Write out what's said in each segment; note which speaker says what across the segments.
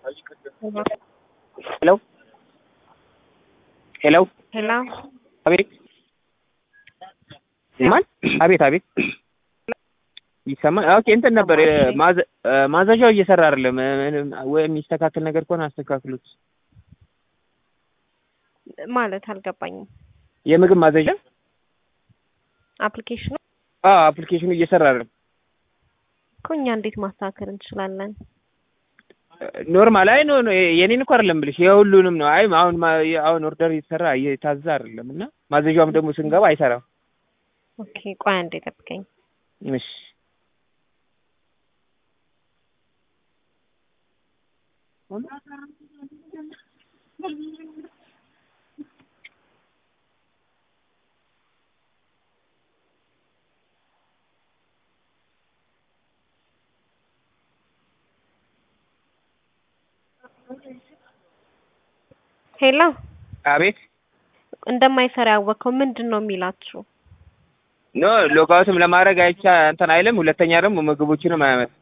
Speaker 1: ሄሎ ሄሎ
Speaker 2: ሄሎ
Speaker 1: አቤት ማን? አቤት አቤት ይሰማል። ኦኬ እንትን ነበር ማዘ- ማዘዣው እየሰራ አይደለም። ወይ የሚስተካከል ነገር ከሆነ አስተካክሉት።
Speaker 2: ማለት አልገባኝም።
Speaker 1: የምግብ ማዘዣ
Speaker 2: አፕሊኬሽኑ
Speaker 1: አዎ፣ አፕሊኬሽኑ እየሰራ አይደለም።
Speaker 2: እኮ እኛ እንዴት ማስተካከል እንችላለን?
Speaker 1: ኖርማል አይ ኖ ኖ የኔን እኮ አይደለም ብልሽ የሁሉንም ነው። አይ አሁን ማ- አሁን ኦርደር እየተሰራ እየታዘዘ አይደለም እና ማዘዣውም ደግሞ ስንገባ አይሰራም።
Speaker 2: ኦኬ ቆይ አንዴ ጠብቀኝ።
Speaker 1: እሺ
Speaker 2: ሄሎ
Speaker 1: አቤት
Speaker 2: እንደማይሰራ ያወቅከው ምንድን ነው የሚላችሁ?
Speaker 1: ኖ ሎጋውትም ለማድረግ አይቻ እንትን አይልም። ሁለተኛ ደግሞ ምግቦችንም አያመጣም።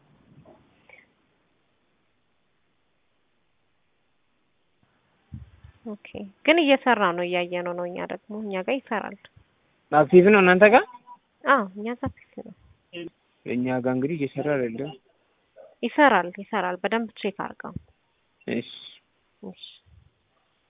Speaker 2: ኦኬ ግን እየሰራ ነው እያየ ነው ነው እኛ ደግሞ እኛ ጋር ይሰራል።
Speaker 1: አክቲቭ ነው እናንተ ጋር፣
Speaker 2: አዎ እኛ ጋር ፊክስ ነው
Speaker 1: እኛ ጋር እንግዲህ እየሰራ አይደለም።
Speaker 2: ይሰራል ይሰራል። በደንብ ቼክ አድርገው።
Speaker 1: እሺ
Speaker 2: እሺ